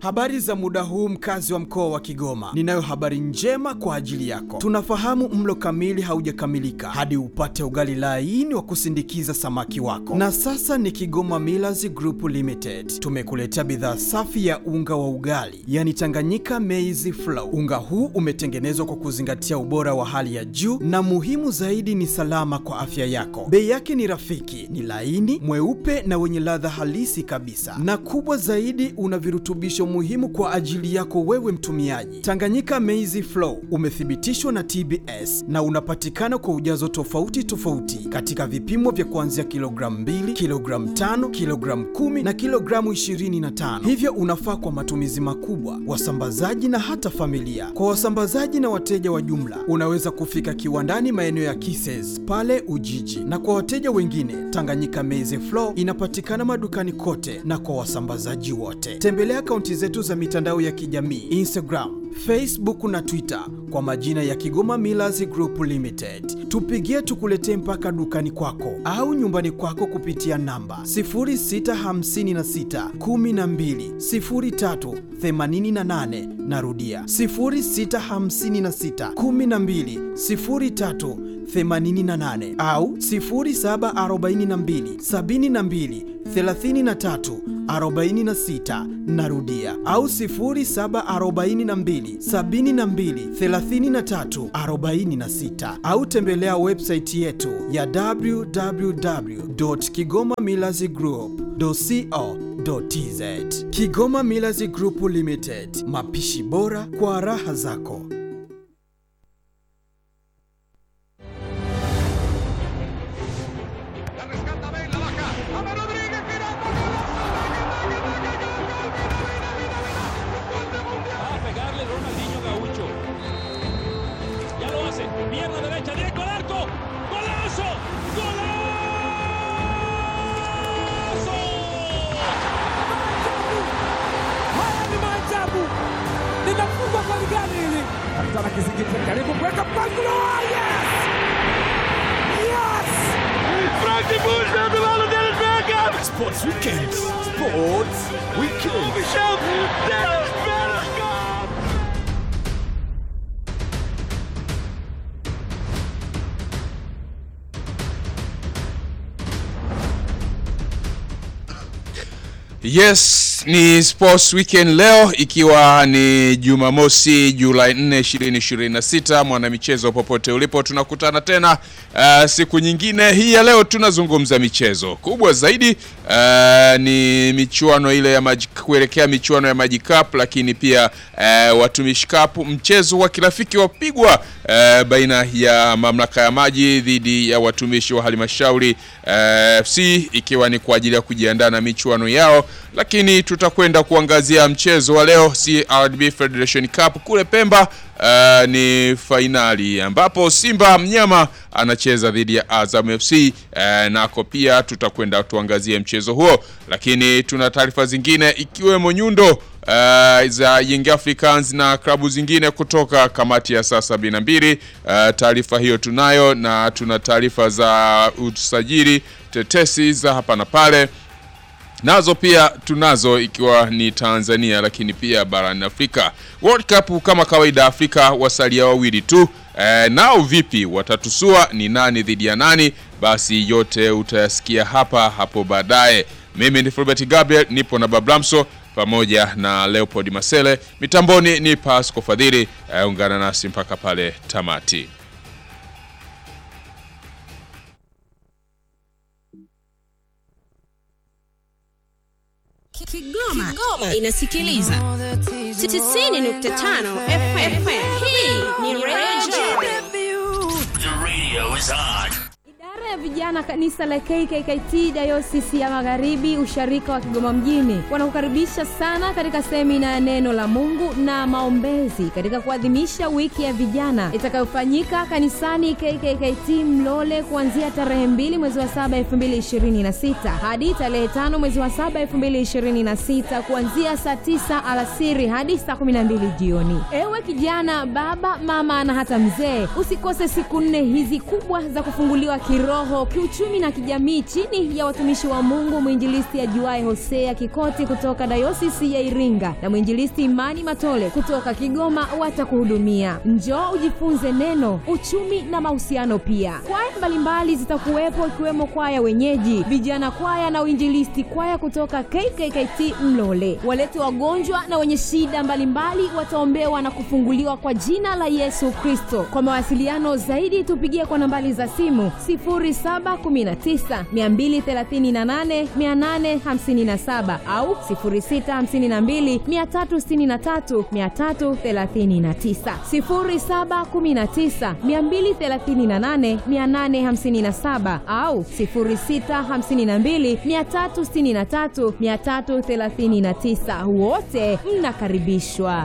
Habari za muda huu mkazi wa mkoa wa Kigoma. Ninayo habari njema kwa ajili yako. Tunafahamu mlo kamili haujakamilika hadi upate ugali laini wa kusindikiza samaki wako. Na sasa ni Kigoma Millers Group Limited. Tumekuletea bidhaa safi ya unga wa ugali, yani Tanganyika Maize Flour. Unga huu umetengenezwa kwa kuzingatia ubora wa hali ya juu na muhimu zaidi ni salama kwa afya yako. Bei yake ni rafiki, ni laini, mweupe na wenye ladha halisi kabisa. Na kubwa zaidi una virutubisho muhimu kwa ajili yako wewe mtumiaji. Tanganyika Maize Flour umethibitishwa na TBS na unapatikana kwa ujazo tofauti tofauti katika vipimo vya kuanzia kilogramu 2, kilogramu 5, kilogramu 10 na kilogramu 25. Hivyo unafaa kwa matumizi makubwa, wasambazaji na hata familia. Kwa wasambazaji na wateja wa jumla, unaweza kufika kiwandani maeneo ya Kises pale Ujiji, na kwa wateja wengine, Tanganyika Maize Flour inapatikana madukani kote na kwa wasambazaji wote. Tembelea akaunti zetu za mitandao ya kijamii Instagram, Facebook na Twitter kwa majina ya Kigoma Millers Group Limited. Tupigie tukuletee mpaka dukani kwako au nyumbani kwako kupitia namba 0656 12 03 88. Narudia 0656 12 03 88 au 0742 72 33 46 narudia au 0742 72 33 46 au tembelea website yetu ya www.kigomamillazgroup.co.tz Kigoma Millers Group Limited, mapishi bora kwa raha zako. La rescata Bale, la baja. ¡Ama Rodríguez girando! Va a pegarle Ronaldinho Gaucho. Ya lo hace. Pierna derecha, directo al arco. ¡Golazo! ¡Golazo! Haya ni maajabu, linafungwa goli gani hili? Kapitana Kizingiti karibu kuweka mpangilio. Yes! Yes! Frank de Boer speelt de bal en Dennis Bergkamp. Sports Weekend. Sports Weekend. Michel, Dennis Bergkamp. Yes, ni Sports Weekend leo ikiwa ni Jumamosi Julai 4 2026. Mwanamichezo popote ulipo, tunakutana tena uh, siku nyingine hii ya leo. Tunazungumza michezo kubwa zaidi uh, ni michuano ile ya maji, kuelekea michuano ya Maji Cup, lakini pia uh, Watumishi Cup, mchezo wa kirafiki wapigwa uh, baina ya mamlaka ya maji dhidi ya watumishi wa halmashauri uh, FC ikiwa ni kwa ajili ya kujiandaa na michuano yao, lakini tutakwenda kuangazia mchezo wa leo CRDB Federation Cup kule Pemba. Uh, ni fainali ambapo Simba mnyama anacheza dhidi ya Azam FC. Uh, nako pia tutakwenda tuangazie mchezo huo, lakini tuna taarifa zingine ikiwemo nyundo uh, za Young Africans na klabu zingine kutoka kamati ya saa sabini na mbili. Uh, taarifa hiyo tunayo na tuna taarifa za usajili tetesi za hapa na pale nazo pia tunazo ikiwa ni Tanzania lakini pia barani Afrika. World Cup kama kawaida, Afrika wasalia wawili tu. E, nao vipi watatusua? Ni nani dhidi ya nani? Basi yote utayasikia hapa hapo baadaye. Mimi ni Fulbert Gabriel, nipo na Bablamso pamoja na Leopold Masele, mitamboni ni Pasco Fadhili. E, ungana nasi mpaka pale tamati. Kigoma, Kigoma inasikiliza 90.5 FM. Hii ni Radio Idara ya vijana kanisa la KKKT Dayosisi ya Magharibi usharika wa Kigoma mjini wanakukaribisha sana katika semina ya neno la Mungu na maombezi katika kuadhimisha wiki ya vijana itakayofanyika kanisani KKKT Mlole kuanzia tarehe 2 mwezi wa 7 2026 hadi tarehe 5 mwezi wa 7 2026 kuanzia saa 9 alasiri hadi saa 12 jioni. Ewe kijana, baba, mama na hata mzee, usikose siku nne hizi kubwa za kufunguliwa kiroho kiroho, kiuchumi na kijamii chini ya watumishi wa Mungu mwinjilisti ajuae Hosea Kikoti kutoka dayosisi ya Iringa na mwinjilisti Imani Matole kutoka Kigoma watakuhudumia. Njoo ujifunze neno, uchumi na mahusiano pia. Kwaya mbalimbali zitakuwepo ikiwemo kwaya wenyeji, vijana kwaya na uinjilisti kwaya kutoka KKKT Mlole. Walete wagonjwa na wenye shida mbalimbali wataombewa na kufunguliwa kwa jina la Yesu Kristo. Kwa mawasiliano zaidi tupigie kwa nambari za simu 0719 238 857 au 0652 363 339 0719 238 857 au 0652 363 339. Wote mnakaribishwa.